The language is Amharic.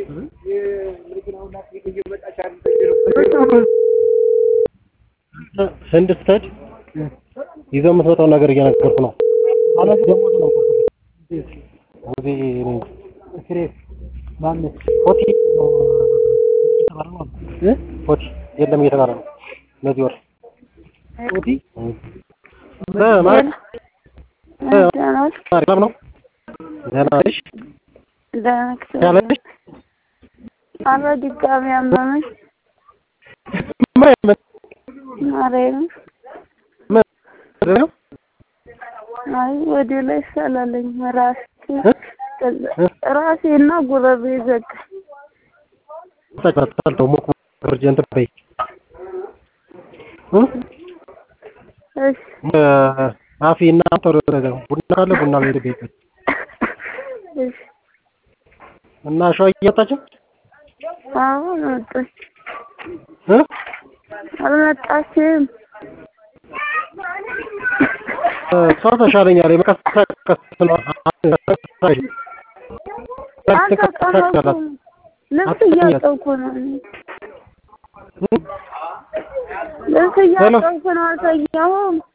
ህንድ ስትሄድ ይዘው የምትመጣውን ነገር እየነገርኩህ ነው። ማለት ደግሞ ነው ወዜ ሆቲ እየተባለ ነው እ ሆቲ የለም እየተባለ ነው። እነዚህ ወር ሆቲ በማለት ሰላም ነው። ደህና ነሽ? ያለሽ አረ ድጋሚ አመመኝ። ምን ማርያም ምን ነው? አይ ወደ ላይ ሰላለኝ ራስ ራሴና ጉረቤ ዘጋ። ተጫውተው ሙቅ ርጀንት በይ እሺ አፊ እና ቶሎ ቡና ካለ ቡና ቤት ቤት እሺ እና ሸዋ እየወጣችው አሁን መጣች። እ አልመጣችም። እሷ ተሻለኛል የመቀስቀስ ነው አልተቀመጥኩም። ልብስ እያጠብኩ ነው። ልብስ እያጠብኩ ነው። አልተኛሁም።